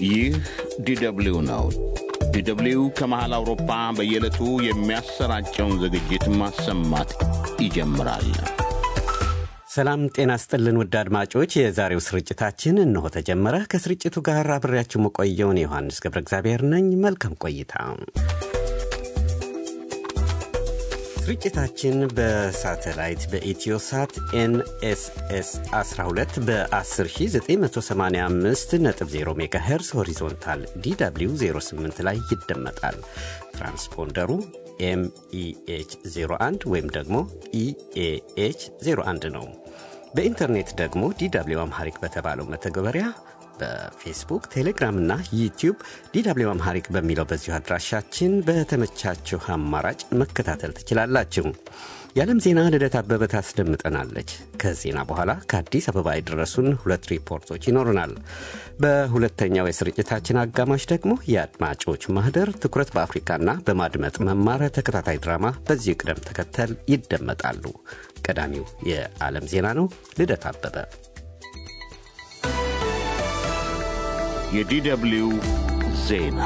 ይህ ዲደብሊው ነው። ዲደብሊው ከመሃል አውሮፓ በየዕለቱ የሚያሰራጨውን ዝግጅት ማሰማት ይጀምራል። ሰላም ጤና ስጥልን ውድ አድማጮች፣ የዛሬው ስርጭታችን እነሆ ተጀመረ። ከስርጭቱ ጋር አብሬያችሁ መቆየውን ዮሐንስ ገብረ እግዚአብሔር ነኝ። መልካም ቆይታ። ስርጭታችን በሳተላይት በኢትዮሳት ኤንኤስኤስ 12 በ10985 ነጥብ 0 ሜጋሄርስ ሆሪዞንታል ዲw 08 ላይ ይደመጣል። ትራንስፖንደሩ ኤምኢኤች 01 ወይም ደግሞ ኢኤኤች 01 ነው። በኢንተርኔት ደግሞ ዲw አምሃሪክ በተባለው መተግበሪያ በፌስቡክ ቴሌግራም እና ዩቲዩብ ዲw አምሃሪክ በሚለው በዚሁ አድራሻችን በተመቻችሁ አማራጭ መከታተል ትችላላችሁ። የዓለም ዜና ልደት አበበ ታስደምጠናለች። ከዜና በኋላ ከአዲስ አበባ የደረሱን ሁለት ሪፖርቶች ይኖሩናል። በሁለተኛው የስርጭታችን አጋማሽ ደግሞ የአድማጮች ማህደር ትኩረት በአፍሪካና በማድመጥ መማር ተከታታይ ድራማ በዚህ ቅደም ተከተል ይደመጣሉ። ቀዳሚው የዓለም ዜና ነው። ልደት አበበ የዲደብሊው ዜና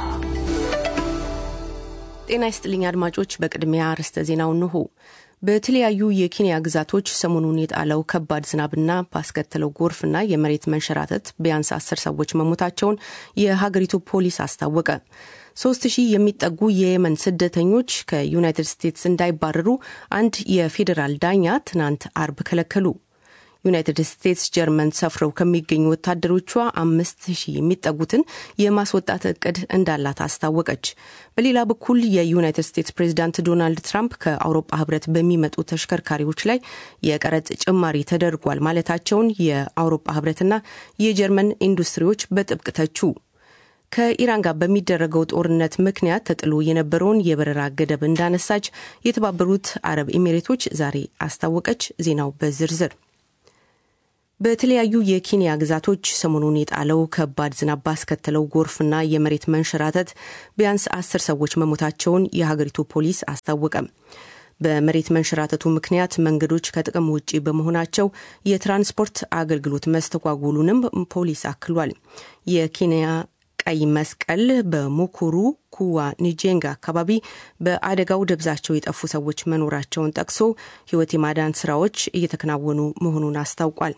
ጤና ይስጥልኝ አድማጮች። በቅድሚያ ርዕሰ ዜናው እንሆ። በተለያዩ የኬንያ ግዛቶች ሰሞኑን የጣለው ከባድ ዝናብና ባስከተለው ጎርፍና የመሬት መንሸራተት ቢያንስ አስር ሰዎች መሞታቸውን የሀገሪቱ ፖሊስ አስታወቀ። ሶስት ሺህ የሚጠጉ የየመን ስደተኞች ከዩናይትድ ስቴትስ እንዳይባረሩ አንድ የፌዴራል ዳኛ ትናንት አርብ ከለከሉ። ዩናይትድ ስቴትስ ጀርመን ሰፍረው ከሚገኙ ወታደሮቿ አምስት ሺህ የሚጠጉትን የማስወጣት እቅድ እንዳላት አስታወቀች። በሌላ በኩል የዩናይትድ ስቴትስ ፕሬዚዳንት ዶናልድ ትራምፕ ከአውሮፓ ሕብረት በሚመጡ ተሽከርካሪዎች ላይ የቀረጥ ጭማሪ ተደርጓል ማለታቸውን የአውሮፓ ሕብረትና የጀርመን ኢንዱስትሪዎች በጥብቅ ተቹ። ከኢራን ጋር በሚደረገው ጦርነት ምክንያት ተጥሎ የነበረውን የበረራ ገደብ እንዳነሳች የተባበሩት አረብ ኤሚሬቶች ዛሬ አስታወቀች። ዜናው በዝርዝር በተለያዩ የኬንያ ግዛቶች ሰሞኑን የጣለው ከባድ ዝናብ ባስከተለው ጎርፍና የመሬት መንሸራተት ቢያንስ አስር ሰዎች መሞታቸውን የሀገሪቱ ፖሊስ አስታወቀ። በመሬት መንሸራተቱ ምክንያት መንገዶች ከጥቅም ውጪ በመሆናቸው የትራንስፖርት አገልግሎት መስተጓጎሉንም ፖሊስ አክሏል። የኬንያ ቀይ መስቀል በሙኩሩ ኩዋ ኒጄንጋ አካባቢ በአደጋው ደብዛቸው የጠፉ ሰዎች መኖራቸውን ጠቅሶ ሕይወት የማዳን ስራዎች እየተከናወኑ መሆኑን አስታውቋል።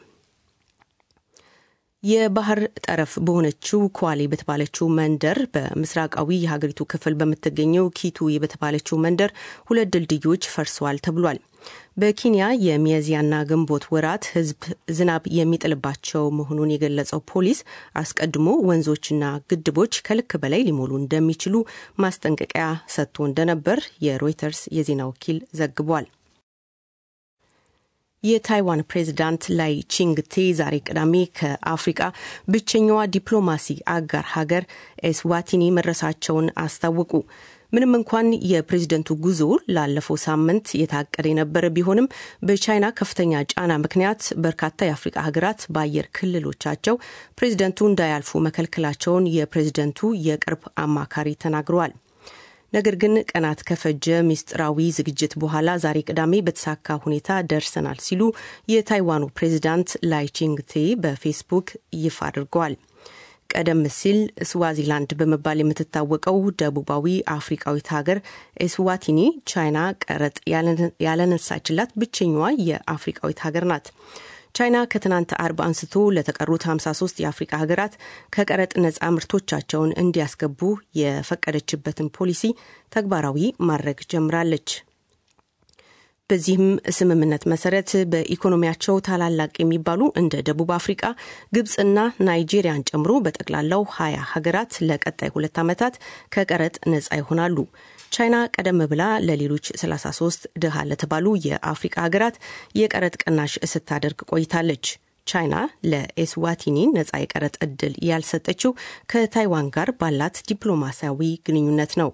የባህር ጠረፍ በሆነችው ኳሌ በተባለችው መንደር በምስራቃዊ የሀገሪቱ ክፍል በምትገኘው ኪቱይ በተባለችው መንደር ሁለት ድልድዮች ፈርሰዋል ተብሏል። በኬንያ የሚያዝያና ግንቦት ወራት ሕዝብ ዝናብ የሚጥልባቸው መሆኑን የገለጸው ፖሊስ አስቀድሞ ወንዞችና ግድቦች ከልክ በላይ ሊሞሉ እንደሚችሉ ማስጠንቀቂያ ሰጥቶ እንደነበር የሮይተርስ የዜና ወኪል ዘግቧል። የታይዋን ፕሬዚዳንት ላይ ቺንግቴ ዛሬ ቅዳሜ ከአፍሪቃ ብቸኛዋ ዲፕሎማሲ አጋር ሀገር ኤስዋቲኒ መድረሳቸውን አስታወቁ። ምንም እንኳን የፕሬዝደንቱ ጉዞ ላለፈው ሳምንት የታቀደ የነበረ ቢሆንም በቻይና ከፍተኛ ጫና ምክንያት በርካታ የአፍሪቃ ሀገራት በአየር ክልሎቻቸው ፕሬዝደንቱ እንዳያልፉ መከልከላቸውን የፕሬዝደንቱ የቅርብ አማካሪ ተናግረዋል። ነገር ግን ቀናት ከፈጀ ምስጢራዊ ዝግጅት በኋላ ዛሬ ቅዳሜ በተሳካ ሁኔታ ደርሰናል ሲሉ የታይዋኑ ፕሬዚዳንት ላይቺንግቴ በፌስቡክ ይፋ አድርገዋል። ቀደም ሲል ስዋዚላንድ በመባል የምትታወቀው ደቡባዊ አፍሪካዊት ሀገር ኤስዋቲኒ ቻይና ቀረጥ ያለነሳችላት ብቸኛዋ የአፍሪካዊት ሀገር ናት። ቻይና ከትናንት አርብ አንስቶ ለተቀሩት 53 የአፍሪካ ሀገራት ከቀረጥ ነጻ ምርቶቻቸውን እንዲያስገቡ የፈቀደችበትን ፖሊሲ ተግባራዊ ማድረግ ጀምራለች። በዚህም ስምምነት መሰረት በኢኮኖሚያቸው ታላላቅ የሚባሉ እንደ ደቡብ አፍሪቃ፣ ግብፅና ናይጄሪያን ጨምሮ በጠቅላላው ሀያ ሀገራት ለቀጣይ ሁለት ዓመታት ከቀረጥ ነጻ ይሆናሉ። ቻይና ቀደም ብላ ለሌሎች 33 ድሃ ለተባሉ የአፍሪቃ ሀገራት የቀረጥ ቅናሽ ስታደርግ ቆይታለች። ቻይና ለኤስዋቲኒ ነጻ የቀረጥ ዕድል ያልሰጠችው ከታይዋን ጋር ባላት ዲፕሎማሲያዊ ግንኙነት ነው።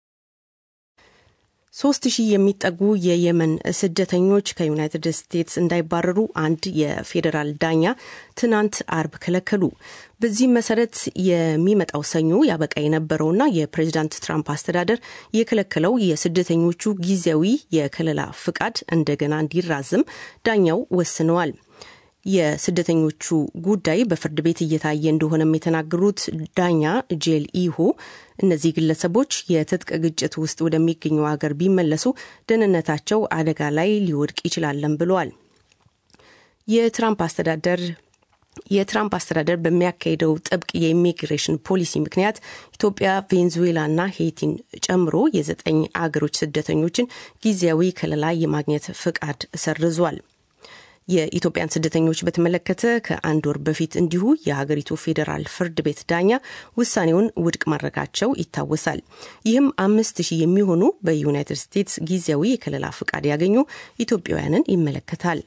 ሶስት ሺህ የሚጠጉ የየመን ስደተኞች ከዩናይትድ ስቴትስ እንዳይባረሩ አንድ የፌዴራል ዳኛ ትናንት አርብ ከለከሉ። በዚህም መሰረት የሚመጣው ሰኞ ያበቃ የነበረውና የፕሬዚዳንት ትራምፕ አስተዳደር የከለከለው የስደተኞቹ ጊዜያዊ የከለላ ፍቃድ እንደገና እንዲራዝም ዳኛው ወስነዋል። የስደተኞቹ ጉዳይ በፍርድ ቤት እየታየ እንደሆነም የተናገሩት ዳኛ ጄል ኢሁ እነዚህ ግለሰቦች የትጥቅ ግጭት ውስጥ ወደሚገኘው ሀገር ቢመለሱ ደህንነታቸው አደጋ ላይ ሊወድቅ ይችላለን ብለዋል። የትራምፕ አስተዳደር የትራምፕ አስተዳደር በሚያካሄደው ጥብቅ የኢሚግሬሽን ፖሊሲ ምክንያት ኢትዮጵያ፣ ቬንዙዌላና ሄይቲን ጨምሮ የዘጠኝ አገሮች ስደተኞችን ጊዜያዊ ከለላ የማግኘት ፍቃድ ሰርዟል። የኢትዮጵያን ስደተኞች በተመለከተ ከአንድ ወር በፊት እንዲሁ የሀገሪቱ ፌዴራል ፍርድ ቤት ዳኛ ውሳኔውን ውድቅ ማድረጋቸው ይታወሳል። ይህም አምስት ሺህ የሚሆኑ በዩናይትድ ስቴትስ ጊዜያዊ የከለላ ፍቃድ ያገኙ ኢትዮጵያውያንን ይመለከታል።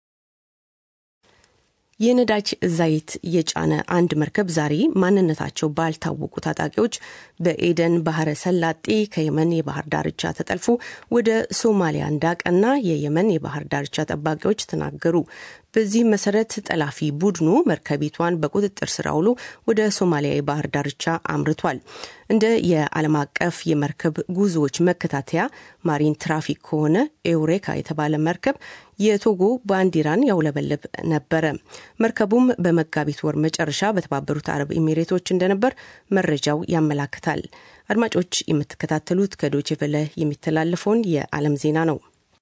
የነዳጅ ዘይት የጫነ አንድ መርከብ ዛሬ ማንነታቸው ባልታወቁ ታጣቂዎች በኤደን ባህረ ሰላጤ ከየመን የባህር ዳርቻ ተጠልፎ ወደ ሶማሊያ እንዳቀና የየመን የባህር ዳርቻ ጠባቂዎች ተናገሩ። በዚህ መሰረት ጠላፊ ቡድኑ መርከቢቷን በቁጥጥር ስር አውሎ ወደ ሶማሊያ የባህር ዳርቻ አምርቷል። እንደ የዓለም አቀፍ የመርከብ ጉዞዎች መከታተያ ማሪን ትራፊክ ከሆነ ኤውሬካ የተባለ መርከብ የቶጎ ባንዲራን ያውለበልብ ነበረ። መርከቡም በመጋቢት ወር መጨረሻ በተባበሩት አረብ ኤሚሬቶች እንደነበር መረጃው ያመላክታል። አድማጮች የምትከታተሉት ከዶቼ ቬለ የሚተላለፈውን የዓለም ዜና ነው።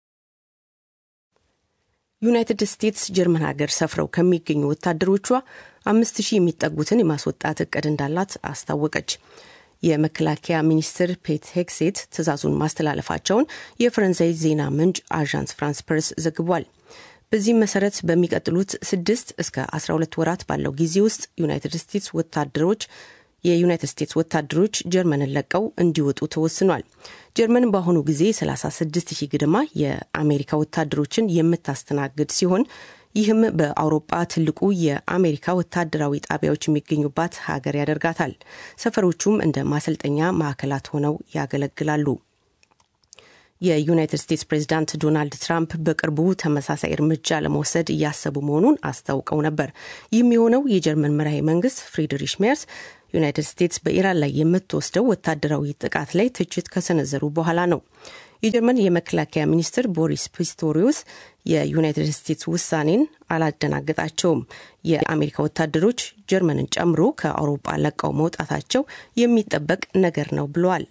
ዩናይትድ ስቴትስ ጀርመን ሀገር ሰፍረው ከሚገኙ ወታደሮቿ አምስት ሺህ የሚጠጉትን የማስወጣት እቅድ እንዳላት አስታወቀች። የመከላከያ ሚኒስትር ፔት ሄግሴት ትዕዛዙን ማስተላለፋቸውን የፈረንሳይ ዜና ምንጭ አዣንስ ፍራንስ ፕሬስ ዘግቧል። በዚህም መሰረት በሚቀጥሉት ስድስት እስከ 12 ወራት ባለው ጊዜ ውስጥ ዩናይትድ ስቴትስ ወታደሮች የዩናይትድ ስቴትስ ወታደሮች ጀርመንን ለቀው እንዲወጡ ተወስኗል። ጀርመን በአሁኑ ጊዜ 36 ሺህ ግድማ የአሜሪካ ወታደሮችን የምታስተናግድ ሲሆን ይህም በአውሮጳ ትልቁ የአሜሪካ ወታደራዊ ጣቢያዎች የሚገኙባት ሀገር ያደርጋታል። ሰፈሮቹም እንደ ማሰልጠኛ ማዕከላት ሆነው ያገለግላሉ። የዩናይትድ ስቴትስ ፕሬዚዳንት ዶናልድ ትራምፕ በቅርቡ ተመሳሳይ እርምጃ ለመውሰድ እያሰቡ መሆኑን አስታውቀው ነበር። ይህም የሆነው የጀርመን መራሄ መንግስት ፍሪድሪሽ ሜርስ ዩናይትድ ስቴትስ በኢራን ላይ የምትወስደው ወታደራዊ ጥቃት ላይ ትችት ከሰነዘሩ በኋላ ነው። የጀርመን የመከላከያ ሚኒስትር ቦሪስ ፒስቶሪዮስ የዩናይትድ ስቴትስ ውሳኔን አላደናገጣቸውም። የአሜሪካ ወታደሮች ጀርመንን ጨምሮ ከአውሮፓ ለቀው መውጣታቸው የሚጠበቅ ነገር ነው ብለዋል።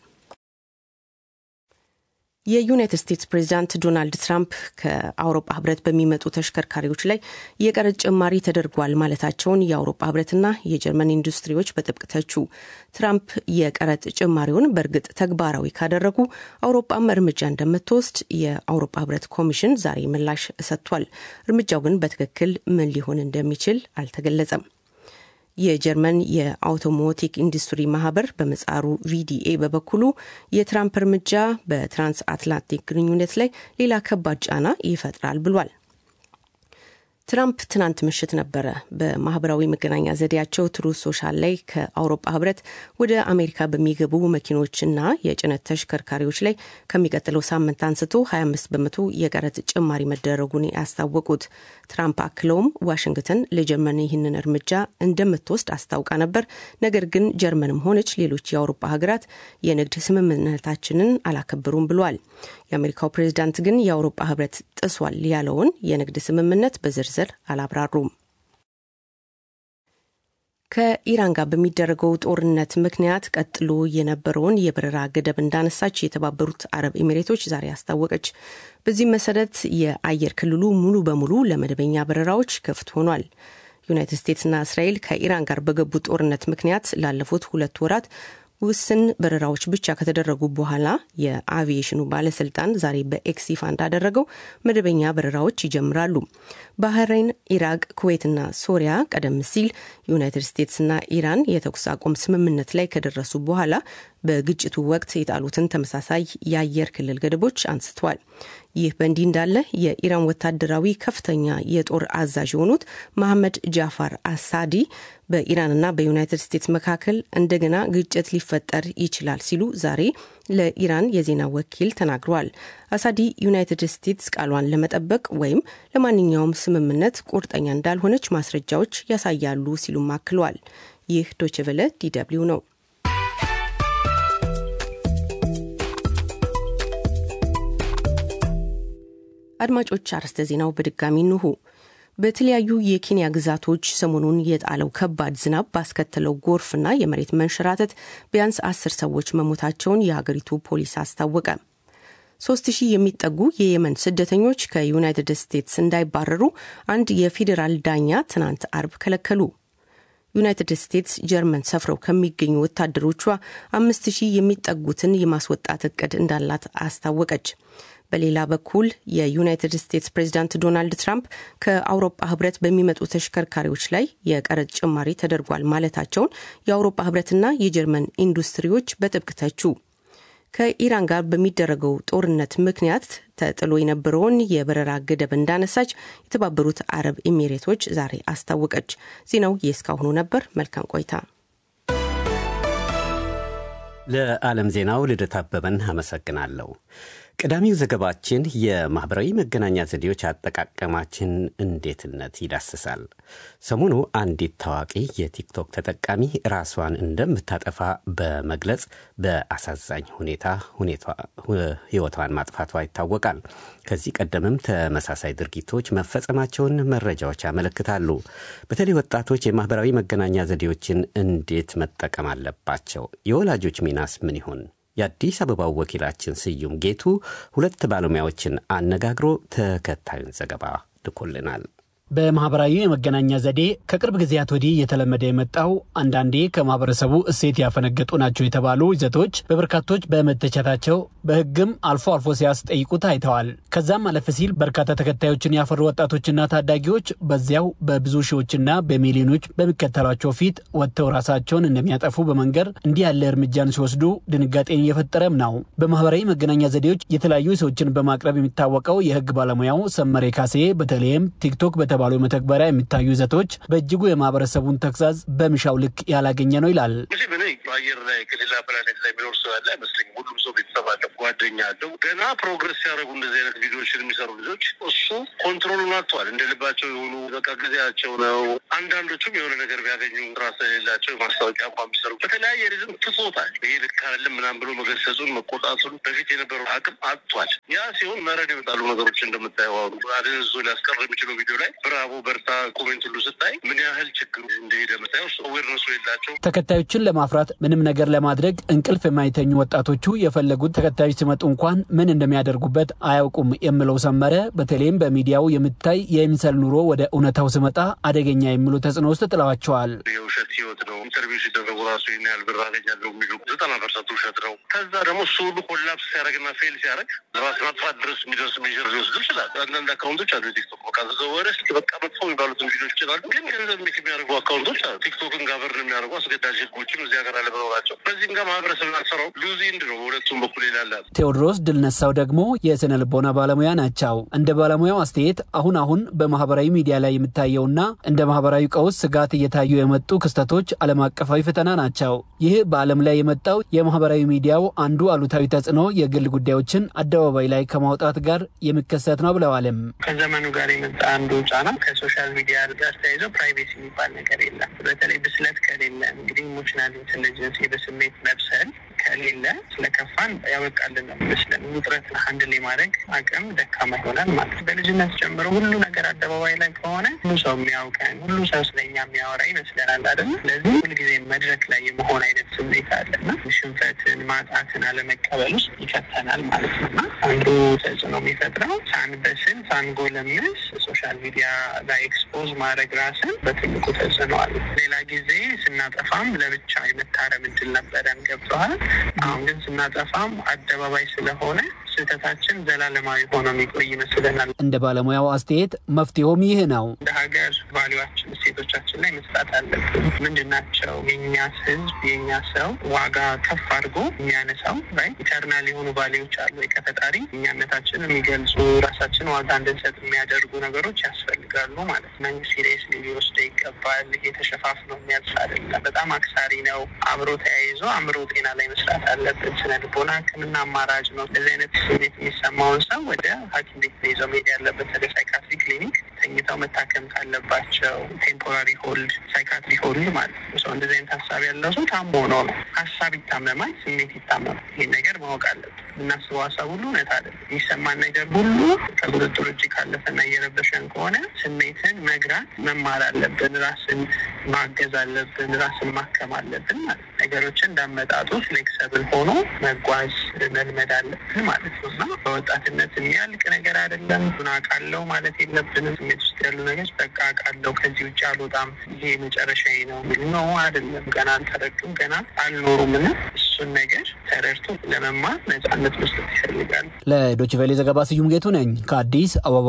የዩናይትድ ስቴትስ ፕሬዚዳንት ዶናልድ ትራምፕ ከአውሮፓ ህብረት በሚመጡ ተሽከርካሪዎች ላይ የቀረጥ ጭማሪ ተደርጓል ማለታቸውን የአውሮፓ ህብረትና የጀርመን ኢንዱስትሪዎች በጥብቅ ተቹ። ትራምፕ የቀረጥ ጭማሪውን በእርግጥ ተግባራዊ ካደረጉ አውሮፓም እርምጃ እንደምትወስድ የአውሮፓ ህብረት ኮሚሽን ዛሬ ምላሽ ሰጥቷል። እርምጃው ግን በትክክል ምን ሊሆን እንደሚችል አልተገለጸም። የጀርመን የአውቶሞቲክ ኢንዱስትሪ ማህበር በመጻሩ ቪዲኤ በበኩሉ የትራምፕ እርምጃ በትራንስ አትላንቲክ ግንኙነት ላይ ሌላ ከባድ ጫና ይፈጥራል ብሏል። ትራምፕ ትናንት ምሽት ነበረ በማህበራዊ መገናኛ ዘዴያቸው ትሩዝ ሶሻል ላይ ከአውሮፓ ህብረት ወደ አሜሪካ በሚገቡ መኪኖችና የጭነት ተሽከርካሪዎች ላይ ከሚቀጥለው ሳምንት አንስቶ 25 በመቶ የቀረጥ ጭማሪ መደረጉን ያስታወቁት። ትራምፕ አክለውም ዋሽንግተን ለጀርመን ይህንን እርምጃ እንደምትወስድ አስታውቃ ነበር፣ ነገር ግን ጀርመንም ሆነች ሌሎች የአውሮፓ ሀገራት የንግድ ስምምነታችንን አላከበሩም ብሏል። የአሜሪካው ፕሬዚዳንት ግን የአውሮፓ ህብረት ጥሷል ያለውን የንግድ ስምምነት በዝርዝር አላብራሩም። ከኢራን ጋር በሚደረገው ጦርነት ምክንያት ቀጥሎ የነበረውን የበረራ ገደብ እንዳነሳች የተባበሩት አረብ ኤሚሬቶች ዛሬ አስታወቀች። በዚህም መሰረት የአየር ክልሉ ሙሉ በሙሉ ለመደበኛ በረራዎች ክፍት ሆኗል። ዩናይትድ ስቴትስና እስራኤል ከኢራን ጋር በገቡት ጦርነት ምክንያት ላለፉት ሁለት ወራት ውስን በረራዎች ብቻ ከተደረጉ በኋላ የአቪዬሽኑ ባለስልጣን ዛሬ በኤክስ ይፋ እንዳደረገው መደበኛ በረራዎች ይጀምራሉ። ባህሬን፣ ኢራቅ፣ ኩዌትና ሶሪያ ቀደም ሲል ዩናይትድ ስቴትስና ኢራን የተኩስ አቁም ስምምነት ላይ ከደረሱ በኋላ በግጭቱ ወቅት የጣሉትን ተመሳሳይ የአየር ክልል ገደቦች አንስተዋል። ይህ በእንዲህ እንዳለ የኢራን ወታደራዊ ከፍተኛ የጦር አዛዥ የሆኑት መሐመድ ጃፋር አሳዲ በኢራንና በዩናይትድ ስቴትስ መካከል እንደገና ግጭት ሊፈጠር ይችላል ሲሉ ዛሬ ለኢራን የዜና ወኪል ተናግረዋል። አሳዲ ዩናይትድ ስቴትስ ቃሏን ለመጠበቅ ወይም ለማንኛውም ስምምነት ቁርጠኛ እንዳልሆነች ማስረጃዎች ያሳያሉ ሲሉም አክለዋል። ይህ ዶችቨለ ዲደብሊው ነው። አድማጮች አርዕስተ ዜናው በድጋሚ እንሆ። በተለያዩ የኬንያ ግዛቶች ሰሞኑን የጣለው ከባድ ዝናብ ባስከተለው ጎርፍና የመሬት መንሸራተት ቢያንስ አስር ሰዎች መሞታቸውን የሀገሪቱ ፖሊስ አስታወቀ። ሶስት ሺህ የሚጠጉ የየመን ስደተኞች ከዩናይትድ ስቴትስ እንዳይባረሩ አንድ የፌዴራል ዳኛ ትናንት አርብ ከለከሉ። ዩናይትድ ስቴትስ ጀርመን ሰፍረው ከሚገኙ ወታደሮቿ አምስት ሺህ የሚጠጉትን የማስወጣት እቅድ እንዳላት አስታወቀች። በሌላ በኩል የዩናይትድ ስቴትስ ፕሬዚዳንት ዶናልድ ትራምፕ ከአውሮፓ ህብረት በሚመጡ ተሽከርካሪዎች ላይ የቀረጥ ጭማሪ ተደርጓል ማለታቸውን የአውሮፓ ህብረትና የጀርመን ኢንዱስትሪዎች በጥብቅ ተቹ። ከኢራን ጋር በሚደረገው ጦርነት ምክንያት ተጥሎ የነበረውን የበረራ ገደብ እንዳነሳች የተባበሩት አረብ ኤሚሬቶች ዛሬ አስታወቀች። ዜናው የእስካሁኑ ነበር። መልካም ቆይታ። ለዓለም ዜናው ልደት አበበን አመሰግናለሁ። ቀዳሚው ዘገባችን የማኅበራዊ መገናኛ ዘዴዎች አጠቃቀማችን እንዴትነት ይዳስሳል። ሰሞኑ አንዲት ታዋቂ የቲክቶክ ተጠቃሚ ራሷን እንደምታጠፋ በመግለጽ በአሳዛኝ ሁኔታ ሕይወቷን ማጥፋቷ ይታወቃል። ከዚህ ቀደምም ተመሳሳይ ድርጊቶች መፈጸማቸውን መረጃዎች ያመለክታሉ። በተለይ ወጣቶች የማኅበራዊ መገናኛ ዘዴዎችን እንዴት መጠቀም አለባቸው? የወላጆች ሚናስ ምን ይሆን? የአዲስ አበባው ወኪላችን ስዩም ጌቱ ሁለት ባለሙያዎችን አነጋግሮ ተከታዩን ዘገባ ልኮልናል። በማህበራዊ የመገናኛ ዘዴ ከቅርብ ጊዜያት ወዲህ እየተለመደ የመጣው አንዳንዴ ከማህበረሰቡ እሴት ያፈነገጡ ናቸው የተባሉ ይዘቶች በበርካቶች በመተቸታቸው በሕግም አልፎ አልፎ ሲያስጠይቁ ታይተዋል። ከዛም አለፍ ሲል በርካታ ተከታዮችን ያፈሩ ወጣቶችና ታዳጊዎች በዚያው በብዙ ሺዎችና በሚሊዮኖች በሚከተሏቸው ፊት ወጥተው ራሳቸውን እንደሚያጠፉ በመንገር እንዲህ ያለ እርምጃን ሲወስዱ ድንጋጤን እየፈጠረም ነው። በማህበራዊ መገናኛ ዘዴዎች የተለያዩ ሰዎችን በማቅረብ የሚታወቀው የሕግ ባለሙያው ሰመሬ ካሴ በተለይም ቲክቶክ በተባ ባሉ መተግበሪያ የሚታዩ ይዘቶች በእጅጉ የማህበረሰቡን ተግዛዝ በሚሻው ልክ ያላገኘ ነው ይላል። በአየር ላይ ከሌላ ፕላኔት ላይ የሚኖር ሰው ያለ አይመስለኝም። ሁሉም ሰው ቤተሰብ አለው፣ ጓደኛ አለው። ገና ፕሮግረስ ሲያደርጉ እንደዚህ አይነት ቪዲዮዎችን የሚሰሩ ልጆች እሱ ኮንትሮሉን አጥተዋል። እንደ ልባቸው የሆኑ በቃ ጊዜያቸው ነው። አንዳንዶቹም የሆነ ነገር ቢያገኙ ስራ ስለሌላቸው ማስታወቂያ እንኳን ቢሰሩ በተለያየ ሪዝም ትቶታል። ይሄ ልክ አይደለም ምናምን ብሎ መገሰጹን መቆጣቱን በፊት የነበረው አቅም አጥቷል። ያ ሲሆን መረድ የመጣሉ ነገሮች እንደምታየው አሁን አደንዝዞ ሊያስቀር የሚችለው ቪዲዮ ላይ ብራቮ በርታ ኮሜንት ሁሉ ስታይ ምን ያህል ችግሩ እንደሄደ መታየው አዌርነሱ የላቸው ተከታዮችን ለማፍራት ምንም ነገር ለማድረግ እንቅልፍ የማይተኙ ወጣቶቹ የፈለጉት ተከታዮች ሲመጡ እንኳን ምን እንደሚያደርጉበት አያውቁም የምለው ሰመረ በተለይም በሚዲያው የምታይ የምስል ኑሮ ወደ እውነታው ስመጣ አደገኛ የሚሉ ተጽዕኖ ውስጥ ጥለዋቸዋል። የውሸት ህይወት ነው። ኢንተርቪው ሲደረጉ ራሱ ይህን ያህል ብር አገኛለሁ የሚሉ ዘጠና ፐርሰንት ውሸት ነው። ከዛ ደግሞ እሱ ሁሉ ኮላፕስ ሲያደርግና ፌል ሲያደርግ ራስ ማጥፋት ድረስ የሚደርስ ሜዥር ሊወስዱ ይችላል። አንዳንድ አካውንቶች አሉ የቲክቶክ በቃ ዘወረ በቃ መጥፎ የሚባሉትን ቪዲዮች ይችላሉ። ግን ገንዘብ ሜክ የሚያደርጉ አካውንቶች አሉ። ቲክቶክን ጋቨርን የሚያደርጉ አስገዳጅ ህጎችም እዚህ ሀገር አለመኖራቸው በዚህም ጋር ማህበረሰብ ያልሰራው ሉዚ ኢንድ ነው። በሁለቱም በኩል ይላላል። ቴዎድሮስ ድልነሳው ደግሞ የስነ ልቦና ባለሙያ ናቸው። እንደ ባለሙያው አስተያየት አሁን አሁን በማህበራዊ ሚዲያ ላይ የሚታየውና እንደ ማህበራዊ ቀውስ ስጋት እየታዩ የመጡ ክስተቶች ዓለም አቀፋዊ ፈተና ናቸው። ይህ በዓለም ላይ የመጣው የማህበራዊ ሚዲያው አንዱ አሉታዊ ተጽዕኖ የግል ጉዳዮችን አደባባይ ላይ ከማውጣት ጋር የሚከሰት ነው ብለዋልም። ከዘመኑ ጋር የመጣ አንዱ ጫና ከሶሻል ሚዲያ ጋር ተያይዞ ፕራይቬሲ የሚባል ነገር የለም። በተለይ ብስለት ከሌለ እንግዲህ ኢሞሽናል ኢንቴሊጀንስ በስሜት መብሰል ከሌለ ስለከፋን ያበቃልን ነው ይመስለን። ውጥረት ሀንድል የማድረግ አቅም ደካማ ይሆናል ማለት ነው። በልጅነት ጀምሮ ሁሉ ነገር አደባባይ ላይ ከሆነ ሁሉ ሰው የሚያውቀን ሁሉ ሰው ስለኛ የሚያወራ ይመስለናል አይደለ? ስለዚህ ሁልጊዜ መድረክ ላይ የመሆን አይነት ስሜት አለና ሽንፈትን፣ ማጣትን አለመቀበል ውስጥ ይከተናል ማለት ነው እና አንዱ ተጽዕኖ የሚፈጥረው ሳንበስል ሳንጎለምስ ሶሻል ሚዲያ ላይ ኤክስፖዝ ማድረግ ራስን በትልቁ ተጽዕኖ አለ። ሌላ ጊዜ ስናጠፋም ለብቻ የመታረም እድል ነበረን ገብተዋል። አሁን ግን ስናጠፋም አደባባይ ስለሆነ ስህተታችን ዘላለማዊ ሆኖ የሚቆይ ይመስለናል። እንደ ባለሙያው አስተያየት መፍትሄውም ይህ ነው። እንደ ሀገር ቫሊዋችን እሴቶቻችን ላይ መስራት አለብን። ምንድን ናቸው? የእኛ ህዝብ የእኛ ሰው ዋጋ ከፍ አድርጎ የሚያነሳው ላይ ኢተርናል የሆኑ ቫሊዎች አሉ። ከፈጣሪ እኛነታችን የሚገልጹ ራሳችን ዋጋ እንድንሰጥ የሚያደርጉ ነገሮች ያስፈልጋሉ ማለት ነው። መንግስት ሲሪየስ ሊወስደ ይገባል። ይሄ ተሸፋፍኖ የሚያልፍ አይደለም። በጣም አክሳሪ ነው። አብሮ ተያይዞ አእምሮ ጤና ላይ መስራት አለብን። ስነ ልቦና ሕክምና አማራጭ ነው። እንደዚህ አይነት ስሜት የሚሰማውን ሰው ወደ ሐኪም ቤት ነው ይዘው መሄድ ያለበት። ወደ ሳይካትሪ ክሊኒክ ተኝተው መታከም ካለባቸው ቴምፖራሪ ሆልድ ሳይካትሪ ሆልድ ማለት ነው። ሰው እንደዚህ አይነት ሀሳብ ያለው ሰው ታሞ ነው ነው ሀሳብ ይታመማል፣ ስሜት ይታመማል። ይህን ነገር ማወቅ አለብን። የምናስበው ሀሳብ ሁሉ እውነት አይደለም። የሚሰማን ነገር ሁሉ ከቁጥጥር ውጭ ካለፈና እየረበሸን ከሆነ ስሜትን መግራት መማር አለብን። ራስን ማገዝ አለብን። ራስን ማከም አለብን ማለት ነገሮችን እንዳመጣጡ ፍሌክሰብል ሆኖ መጓዝ መልመድ አለብን ማለት ነው እና በወጣትነት የሚያልቅ ነገር አይደለም። ምን አውቃለሁ ማለት የለብንም። ስሜት ውስጥ ያሉ ነገር በቃ አውቃለሁ፣ ከዚህ ውጭ አልወጣም፣ ይሄ መጨረሻ ነው የሚል ነው አይደለም። ገና አልተረዱም፣ ገና አልኖሩም እና እሱን ነገር ተረድቶ ለመማር ነጻነት መስጠት ይፈልጋል። ለዶይቼ ቬለ ዘገባ ስዩም ጌቱ ነኝ ከአዲስ አበባ።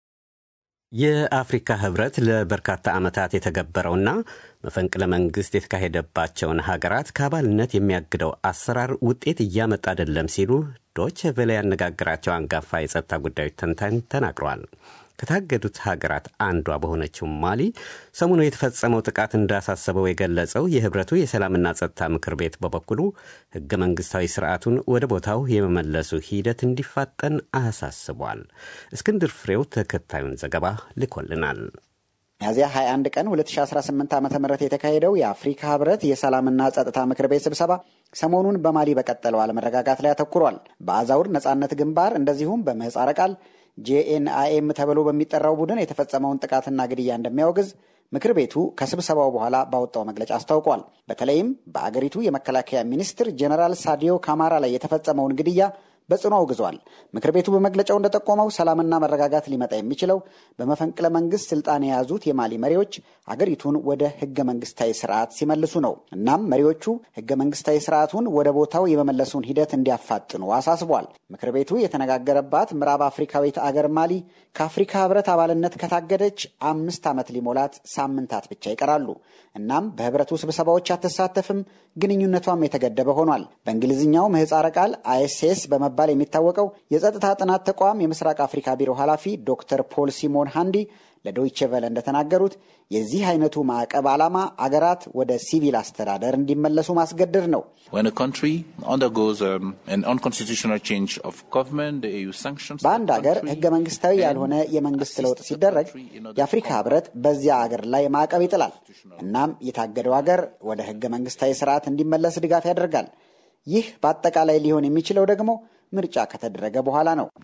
የአፍሪካ ህብረት ለበርካታ ዓመታት የተገበረውና መፈንቅለ መንግስት የተካሄደባቸውን ሀገራት ከአባልነት የሚያግደው አሰራር ውጤት እያመጣ አይደለም ሲሉ ዶይቼ ቬለ ያነጋገራቸው አንጋፋ የጸጥታ ጉዳዮች ተንታኝ ተናግረዋል። ከታገዱት ሀገራት አንዷ በሆነችው ማሊ ሰሞኑ የተፈጸመው ጥቃት እንዳሳሰበው የገለጸው የህብረቱ የሰላምና ጸጥታ ምክር ቤት በበኩሉ ህገ መንግስታዊ ስርዓቱን ወደ ቦታው የመመለሱ ሂደት እንዲፋጠን አሳስቧል። እስክንድር ፍሬው ተከታዩን ዘገባ ልኮልናል። ሚያዝያ 21 ቀን 2018 ዓ ም የተካሄደው የአፍሪካ ህብረት የሰላምና ጸጥታ ምክር ቤት ስብሰባ ሰሞኑን በማሊ በቀጠለው አለመረጋጋት ላይ አተኩሯል። በአዛውር ነጻነት ግንባር እንደዚሁም በምህፃረ ቃል ጄኤንአይኤም ተብሎ በሚጠራው ቡድን የተፈጸመውን ጥቃትና ግድያ እንደሚያወግዝ ምክር ቤቱ ከስብሰባው በኋላ ባወጣው መግለጫ አስታውቋል። በተለይም በአገሪቱ የመከላከያ ሚኒስትር ጄኔራል ሳዲዮ ካማራ ላይ የተፈጸመውን ግድያ በጽኑ አውግዟል። ምክር ቤቱ በመግለጫው እንደጠቆመው ሰላምና መረጋጋት ሊመጣ የሚችለው በመፈንቅለ መንግስት ስልጣን የያዙት የማሊ መሪዎች አገሪቱን ወደ ህገ መንግስታዊ ስርዓት ሲመልሱ ነው። እናም መሪዎቹ ህገ መንግስታዊ ስርዓቱን ወደ ቦታው የመመለሱን ሂደት እንዲያፋጥኑ አሳስቧል። ምክር ቤቱ የተነጋገረባት ምዕራብ አፍሪካዊት አገር ማሊ ከአፍሪካ ህብረት አባልነት ከታገደች አምስት ዓመት ሊሞላት ሳምንታት ብቻ ይቀራሉ። እናም በህብረቱ ስብሰባዎች አትሳተፍም፣ ግንኙነቷም የተገደበ ሆኗል። በእንግሊዝኛው ምህፃረ ቃል አይኤስኤስ በመባል የሚታወቀው የጸጥታ ጥናት ተቋም የምስራቅ አፍሪካ ቢሮ ኃላፊ ዶክተር ፖል ሲሞን ሃንዲ ለዶይቼ ቨለ እንደተናገሩት የዚህ አይነቱ ማዕቀብ ዓላማ አገራት ወደ ሲቪል አስተዳደር እንዲመለሱ ማስገደድ ነው። በአንድ አገር ህገ መንግስታዊ ያልሆነ የመንግስት ለውጥ ሲደረግ የአፍሪካ ህብረት በዚያ አገር ላይ ማዕቀብ ይጥላል። እናም የታገደው አገር ወደ ህገ መንግስታዊ ስርዓት እንዲመለስ ድጋፍ ያደርጋል። ይህ በአጠቃላይ ሊሆን የሚችለው ደግሞ ምርጫ ከተደረገ በኋላ ነው።